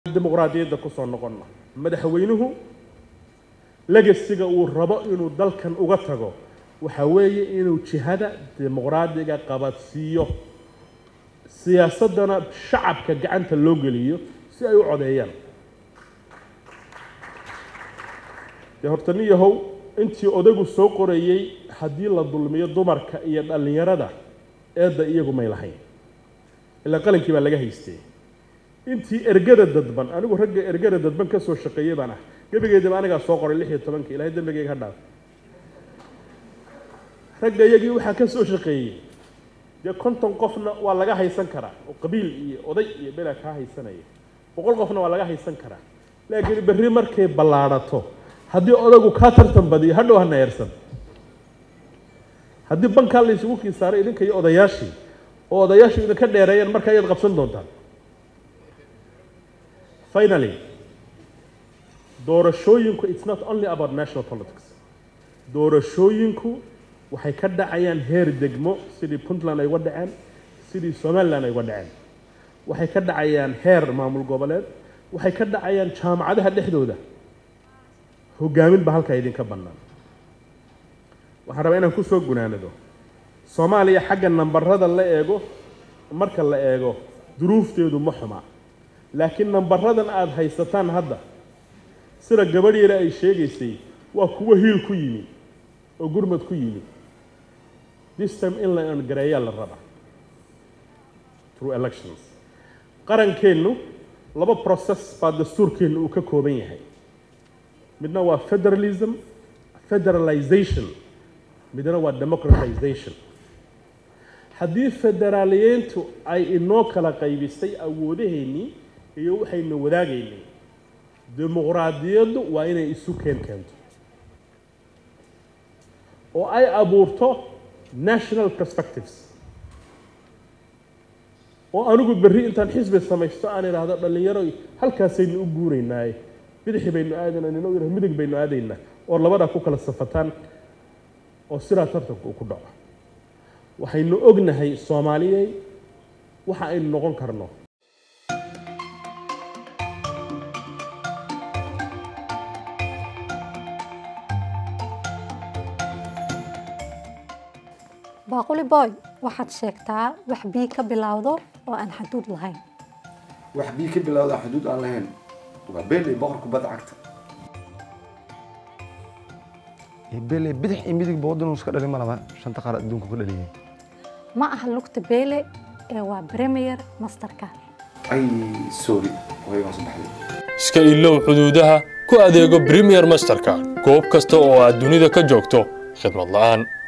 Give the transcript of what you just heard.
dimuqraadiyadda kusoo noqonna madaxweynuhu legasiga uu rabo inuu dalkan uga tago waxa weeye inuu jihada dimuqraadiga qabadsiiyo siyaasaddana shacabka gacanta loo geliyo si ay u codeeyaan dee horta nin yahow intii odagu soo qorayey haddii la dulmiyo dumarka iyo dhallinyarada eedda iyagu may lahayn ilaa qalankii baa laga haystay intii ergada dadban anigu ragga ergada dadban ka soo shaqeeyey baan ah gebigeedaba anigaa soo qoray lix iyo tobankii ilahay dembigayga ha dhaaf ragga iyagii waxaa ka soo shaqeeyey dee konton qofna waa laga haysan karaa oo qabiil iyo oday iyo belaa kaa haysanaya boqol qofna waa laga haysan karaa laakiin berri markay ballaadhato haddii odagu kaa tartan badiyo hadhow hana eersan haddii bankaa la isugu kii saaray idinka iyo odayaashii oo odayaashu idinka dheereeyaan marka ayaad qabsan doontaan finally doorashooyinku it's not only about national politics doorashooyinku waxay ka dhacayaan heer degmo sidii puntland ay uga dhaceen sidii somaliland ay uga dhaceen waxay ka dhacayaan heer maamul goboleed waxay ka dhacayaan jaamacadaha dhexdooda hogaamin ba halkaa idinka bannaan waxaan rabaa inaan kusoo gunaanado soomaaliya xagga nambarada la eego marka la eego duruufteedu ma xuma laakiin nambaradan aada haysataan hadda sida gabadh yare ay sheegaysay waa kuwo hiil ku yimi oo gurmad ku yimi this time in la gareeyaa la raba through elections qarankeennu laba process baa dastuurkeennu uu ka kooban yahay midna waa federalism federalization midna waa democratization haddii federaaliyiintu ay inoo kala qaybisay awoodaheennii iyo waxaynu wadaagaynay dimuqraadiyaddu waa inay isu keen keento oo ay abuurto national perspectives oo anigu berri intaan xisbi samaysto aan idhaahdo dhallinyaro halkaasaynu u guuraynaaye bidixi baynu aadaynaa nina yidhah midig baynu aadaynaa oo labadaa ku kala safataan oo sidaa tartanka uu ku dhaco waxaynu ognahay soomaaliyey waxa aynu noqon karno baaquli boy waxaad sheegtaa wax bii ka bilowdo oo aan xaduud lahayn wax bii ka bilowda xuduud aan lahayn waa beeley boqorka bad cagta beeley bidix iyo midigba waddanuu iska dhalin ma laba shanta qaar adduunka ku dhaliyay ma aha lugta beele ee waa premier masterka ay sorry way hoos baxday iska ilow xuduudaha ku adeego premier masterka goob kasta oo aad dunida ka joogto khidmad la'aan